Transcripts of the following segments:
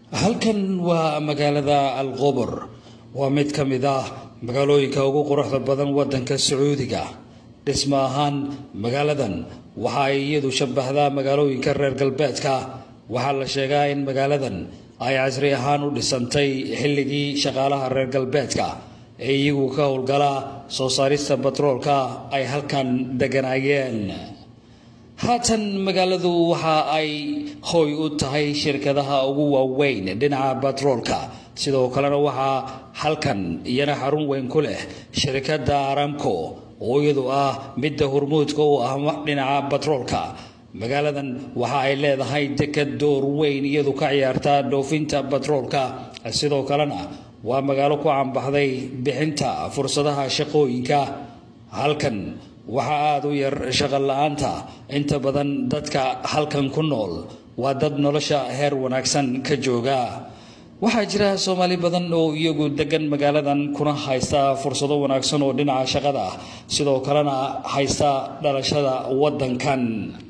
halkan waa magaalada alqubur waa mid ka mid ah magaalooyinka ugu quruxda badan wadanka sacuudiga dhismo ahaan magaaladan waxa ay iyadu shabahdaa magaalooyinka reer galbeedka waxaa la sheegaa in magaaladan ay casri ahaan u dhisantay xilligii shaqaalaha reer galbeedka ee iyagu ka howlgala soo saarista batroolka ay halkan deganaayeen haatan magaaladu waxa ay hooy u tahay shirkadaha ugu waaweyn dhinaca batroolka sidoo kalena waxaa halkan iyana xarun weyn ku leh shirkadda aramco oo iyadu ah midda hormuudka u ah dhinaca batroolka magaaladan waxa ay leedahay dekad door weyn iyadu ka ciyaarta dhoofinta batroolka sidoo kalena waa magaalo ku cambaxday bixinta fursadaha shaqooyinka halkan waxaa aada u yar shaqo la-aanta inta badan dadka halkan ku nool waa dad nolosha heer wanaagsan ka jooga waxaa jira soomaali badan oo iyagu degan magaaladan kuna haysta fursado wanaagsan oo dhinaca shaqada ah sidoo kalena haysta dhalashada wadankan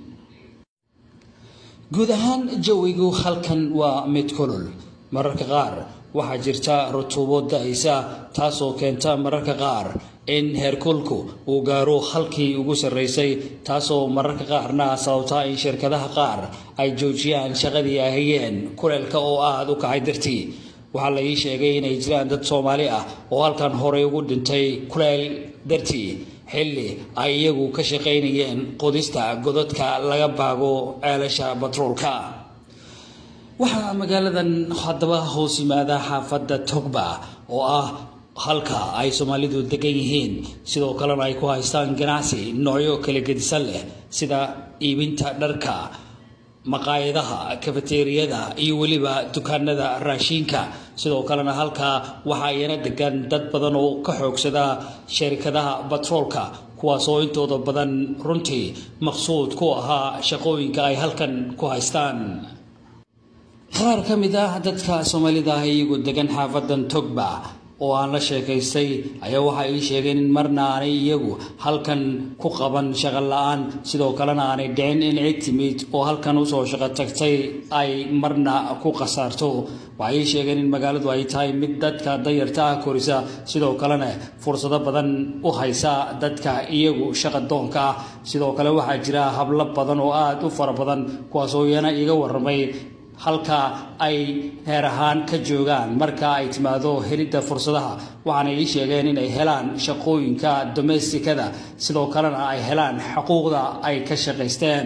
guud ahaan jawigu halkan waa mid kulul mararka qaar waxaa jirta rutuubo da-aysa taasoo keenta mararka qaar in heerkulku uu gaaro halkii ugu sarreysay taasoo mararka qaarna sababtaa in shirkadaha qaar ay joojiyaan shaqadii ay hayeen kuleelka oo aada u kacay dartii waxaa la ii sheegay inay jiraan dad soomaali ah oo halkan horey ugu dhintay kuleel dartii xilli ay iyagu ka shaqaynayeen qodista godadka laga baago ceelasha batroolka waxaa magaaladan haddaba hoos yimaada xaafadda togba oo ah halka ay soomaalidu degan yihiin sidoo kalena ay ku haystaan ganacsi noocyo kala gedisan leh sida iibinta dharka maqaayadaha kafateeriyada iyo weliba dukaanada raashiinka sidoo kalena halkaa waxaa iyana degan dad badan oo ka xoogsada sharikadaha batroolka kuwaasoo intooda badan runtii maqsuud ku ahaa shaqooyinka ay halkan ku haystaan qaar ka mid ah dadka soomaalida ah iyagu degan xaafadan togba oo aan la sheekaystay ayaa waxa ii sheegeen in marna aanay iyagu halkan ku qaban shaqo la-aan sidoo kalena aanay dhicin in cid timid oo halkan usoo shaqo tagtay ay marna ku khasaarto waxay ii sheegeen in magaaladu ay tahay mid dadka dayarta ah korisa sidoo kalena fursado badan u haysa dadka iyagu shaqa doonka ah sidoo kale waxaa jira hablo badan oo aada u fara badan kuwaasoo iyana iiga waramay halka ay heer ahaan ka joogaan marka ay timaado helidda fursadaha waxaana ii sheegeen inay helaan shaqooyinka domestikada sidoo kalena ay helaan xuquuqda ay ka shaqaysteen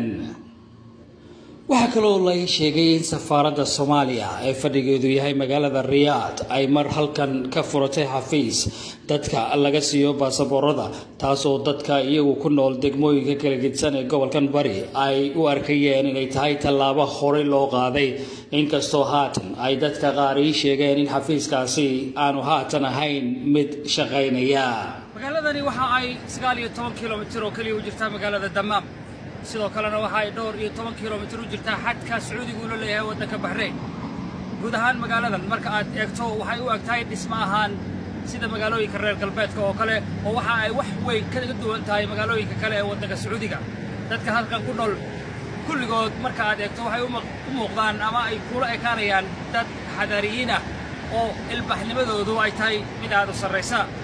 waxaa kaloo la sheegay in safaaradda soomaaliya ee fadhigeedu yahay magaalada riyaad ay mar halkan ka furatay xafiis dadka laga siiyo baasaboorada taasoo dadka iyagu ku nool degmooyinka kala gedsan ee gobolkan bari ay u arkayeen inay tahay tallaabo horey loo qaaday inkastoo haatan ay dadka qaar ii sheegeen in xafiiskaasi aanu haatan ahayn mid shaqaynaya magaaladani waxa ay sagaal iyo toban kilomitir oo keliya u jirtaa magaalada damaam sidoo kalena waxa ay dhowr iyo toban kilomitir u jirtaa xadka sacuudigu ula leeyahay waddanka baxreyn guud ahaan magaaladan marka aad eegto waxay u eg tahay dhismo ahaan sida magaalooyinka reer galbeedka oo kale oo waxa ay wax weyn kaga duwan tahay magaalooyinka kale ee waddanka sacuudiga dadka halkan ku nool kulligood marka aad eegto waxay u muuqdaan ama ay kula ekaanayaan dad xadaariyiin ah oo ilbaxnimadoodu ay tahay mid aad u sarraysa